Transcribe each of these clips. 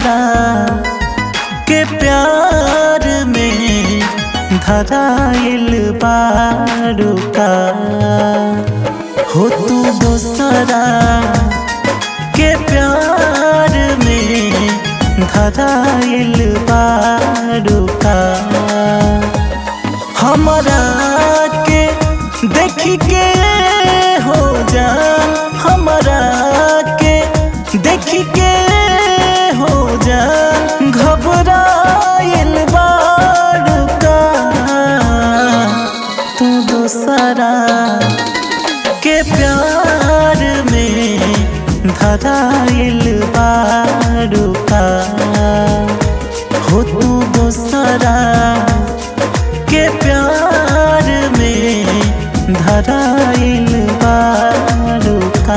दोसरा के प्यार में धराइल बारू का हो तू दोसरा के प्यार में धराइल बारू का हमरा के देख के हो जा हमरा के देख के हो जा घबराइल बारू का तू दोसरा के प्यार में धराइल बारू का हो तू दोसरा के प्यार में धराइल बारू का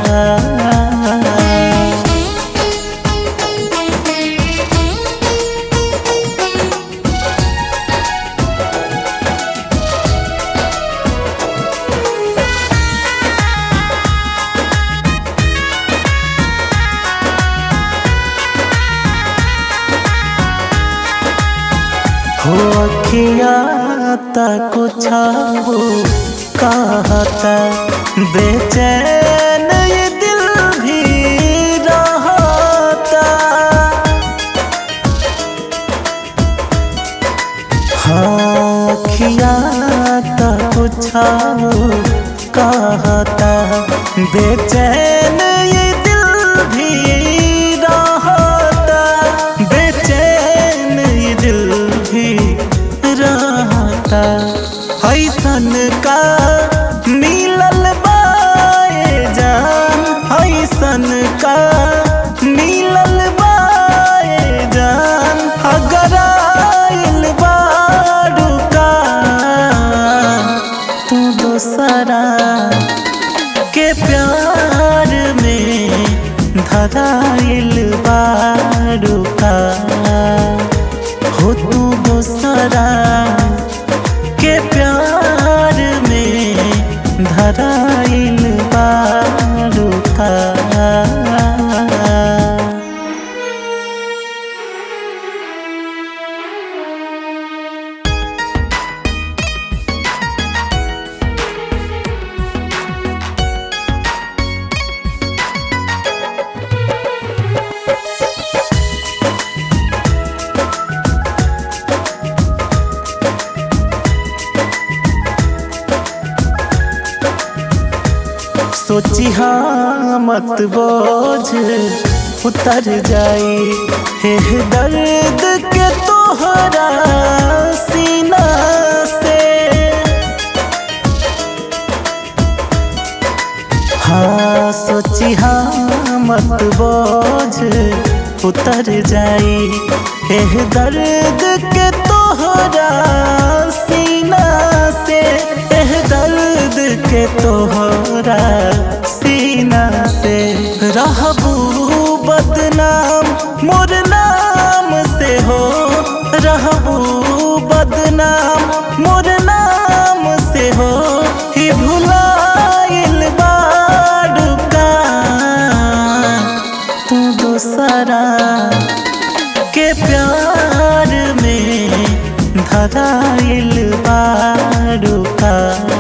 हो अखिया तक छाओ कहता बेचैन ये दिल भी रहता हाँ अखिया तक छाओ कहता बेचैन ये दिल भी रहता बेचैन ये दिल भी रहता ऐसन का मिलल बाए जान ऐसन का मिलल बाए जान अगर आइल बारू का तू दोसरा के प्यार में धराइल बारू का हो तू दोसरा के प्यार में धराइल बारू का सोची हाँ मत बोझ उतर जाई हे दर्द के तोहरा सीना से हाँ सोची हाँ मत बोझ उतर जाई हे दर्द के तोहरा सीना से एह दर्द के तोहरा सीना से रहबू बदनाम मोर नाम से हो रहबू बदनाम मोर नाम से हो ही भुलाइल बारू का तू दोसरा के प्यार में धराइल बारू का